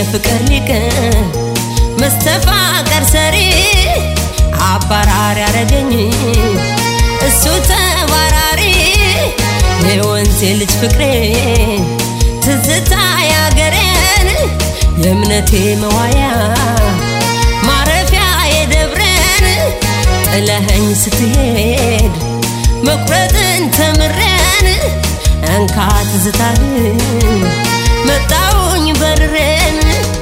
የፍቅር ሊቅ መስተፋቀር ሰሪ አባራሪ ያረገኝ እሱ ተባራሪ የወንዜ ልጅ ፍቅሬ ትዝታ ያገሬን የእምነቴ መዋያ ማረፊያ የደብረን ጥለኸኝ ስትሄድ መቁረጥን ተምረን እንካ ትዝታህን መጣውኝ በርሬን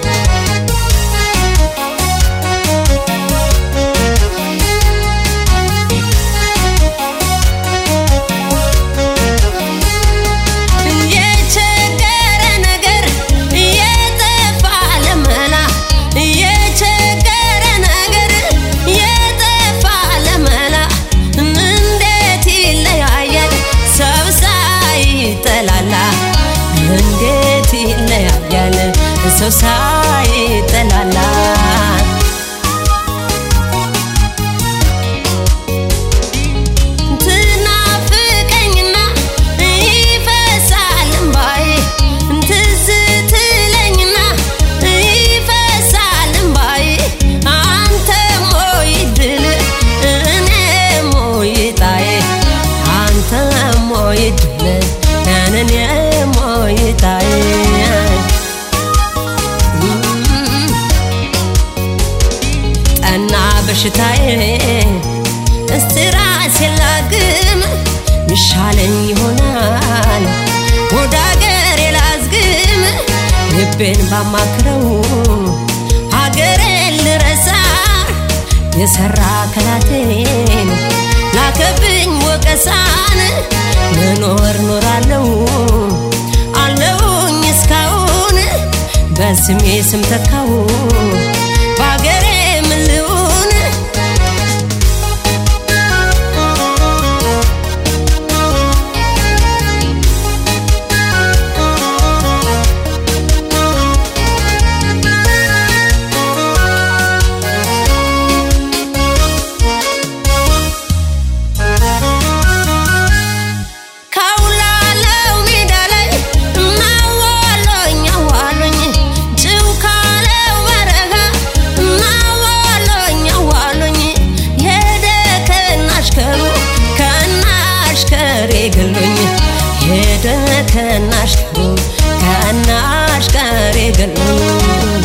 የቸገረ ነገር የጠፋ ለመላ የቸገረ ነገር የጠፋ ለመላ እንዴት ይለያያል ሰው ሳይጠላላ እንዴት ይለያያል ሰው ሳይጠላላ ትናፍቀኝና ይፈሳል እምባዬ ትዝ ትለኝና ይፈሳል እምባዬ አንተም ወይ ድል እኔም ወይ ጣዬ አንተም ወይ ድል እኔም ወይ ጣዬ ጠና በሽታዬ እስቲ ራሴን ላግም ይሻለኝ ይሆናል ወደ አገሬ ላዝግም ልቤን ባማክረው ሀገሬን ልረሳ የሰራ ከላቴን ላከብኝ ወቀሳን መኖር ኖራለው አለውኝ እስካሁን በስሜ ስም ተካው በአገሬ ምን ልሁን ካውላለው ሜዳ ላይ ናዋሎኝ አዋሎኝ ጭው ካለው በረሃ ናዋሎኝ አዋሎኝ ሄደ ከናሽከሩ ከናሽከሬ ገሎኝ ሄደ ከናሽከሩ ከናሽከሬ ገሎኝ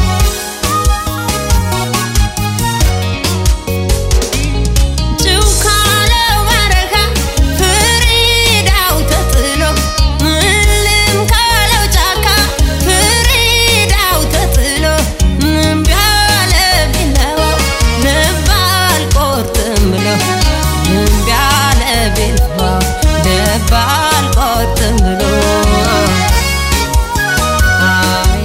ጭው ካለው በረሃ ፍሪዳው ተጥሎ ምልም ካለው ጫካ ፍሪዳው ተጥሎ እምቢ አለ ቢላዋው ልብ አልቆርጥም ብሎ እምቢ አለ ቢላዋው ልብ አልቆርጥም ብሎ አይ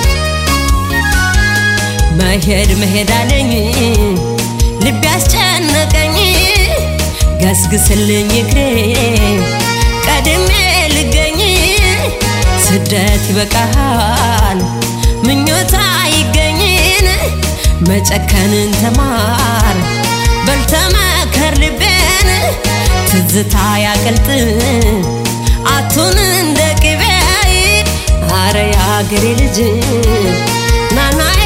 መሄድ መሄድ አለኝ ልብ ያስጨነቀኝ ገስግስልኝ እግሬ ቀድሜ ልገኝ ስደት ይበቃሃል ምኞታ ይገኝን መጨከንን ተማር በልተመከር ልቤን ትዝታ ያቀልጥ አቱን እንደ ቅቤ አረ የአገሬ ልጅ ናና